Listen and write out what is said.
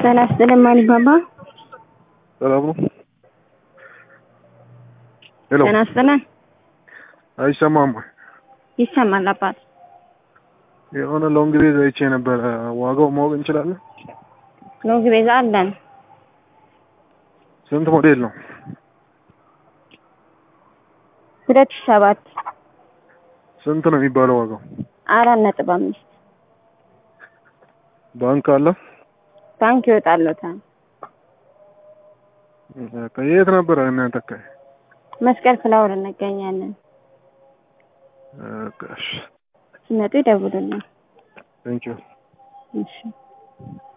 ጤና ይስጥልኝ ማንባባ ሰላም ነው? ሄሎ ጤና ይስጥልኝ። አይሰማም ወይ? ይሰማል አባት። የሆነ ሎንግ ቤዝ አይቼ ነበረ። ዋጋው ማወቅ እንችላለን? ሎንግ ቤዛ አለን። ስንት ሞዴል ነው? ሁለት ሺህ ሰባት ስንት ነው የሚባለው ዋጋው? አራት ነጥብ አምስት ባንክ አለ? ባንክ ይወጣለታል። ከየት ነበረ እናንተ አካባቢ? መስቀል ፍላወር እንገኛለን። በቃ እሺ። ሲመጡ ይደውሉልን። ቴንኪው እሺ